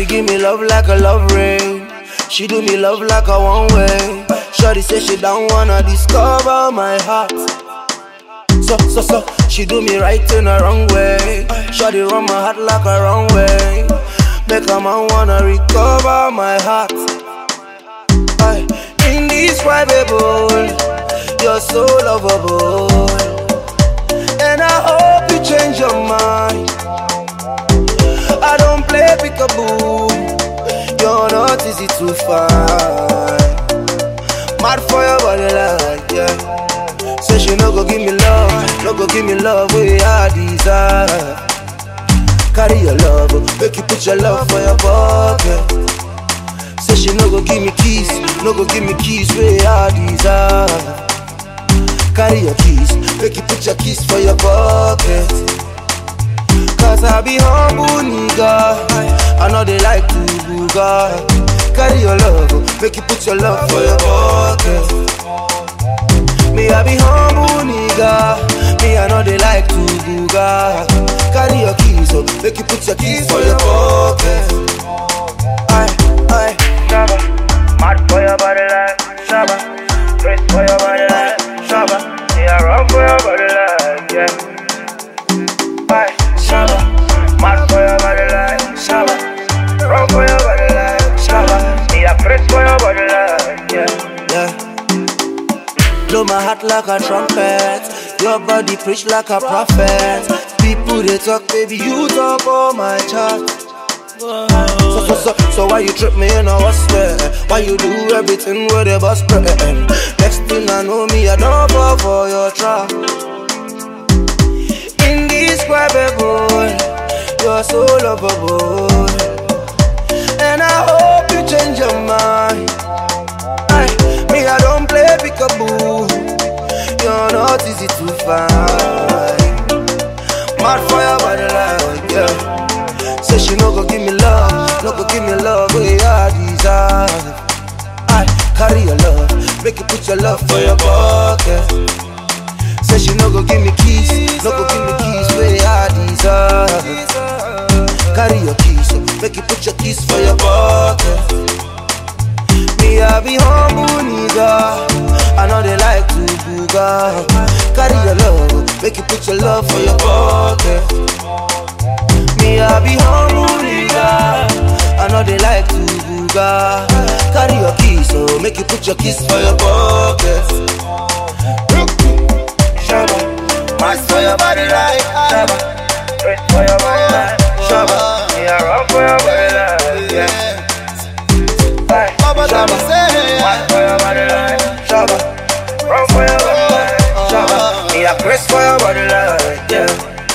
Shorty give me love like a love rain. She do me love like a one way. Shorty say she don't wanna discover my heart. So, so, so, she do me right in the wrong way. Shorty run my heart like a wrong way. Make a man wanna recover my heart. Aye. Indescribable, you're so lovable. And I hope you change your mind. I don't play peekaboo. You're not easy to find. Mad for your body like yeah. Say she no go give me love, no go give me love where I desire. Carry your love, make you put your love for your pocket. Say she no go give me keys, no go give me keys where I desire. Carry your keys, make you put your keys for your pocket. Cause I be humble nigga, I know they like to booga. Carry your love, make you put your love for your pocket. Me I be humble nigga, me I know they like to booga. Carry your keys, oh, make you put your keys for your pocket. Aye, aye. Shabba, mad for your body like Shabba, press for your body like Shabba, yeah, run for your body like yeah. Aye, Shabba, mad for your body like Shabba, run for your body like Shabba, yeah, press for your body like yeah. yeah. Blow my heart like a trumpet. Your body preach like a prophet. People they talk, baby, you talk on my chart. So, so, so, so why you trip me in a what's there? Why you do everything with a bus spread? Next thing I know me, I don't fall for your trap. Indescribable, you're so lovable. And I hope you change your mind. Aye, me, I don't play peekaboo. You're not easy to find. Mad for your body like yeah. Say she no go give me love, no go give me love where I desire. I carry your love, make you put your love for your pocket. Say she no go give me keys, no go give me keys where I desire. Carry your keys, make you put your keys for your pocket. Me, I be humble nigga. I know they like to booga. Carry your love, make you put your love for your pocket. Me, I be humble nigga. I know they like to booga. Carry your keys, so make you put your keys for your pocket. Shabba, Mash for your body like Shabba, press for your body like Shabba, yeah, run for your body like yeah. Aye, Baba tell me Shabba, say, mad for your body like Shabba. Run for your body like Shabba, Me, I press for your body like yeah.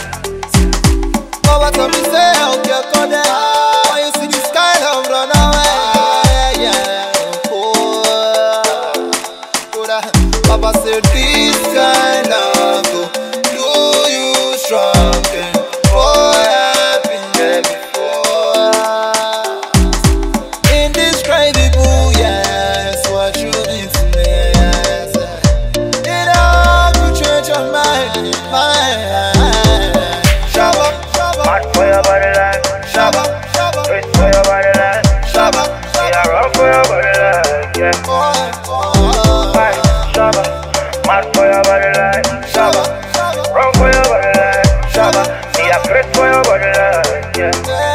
Baba tell me say, I'll get caught there. When you see the sky, love run away. Yeah, oh, Koda. Papa said this kind of go do you strong. And boy, I've been there before. Indescribable, yes, what you mean to me, yes. It all could change your mind, mind. Shabba, shabba. mad for your body like Shabba, shabba, Press for your body like shabba, Yeah, run for your body like yeah. boy, boy. Aye, Shabba, mad for your body like Shabba, shabba, Run for your body like shabba, Yeah, press for your body like yeah. yeah.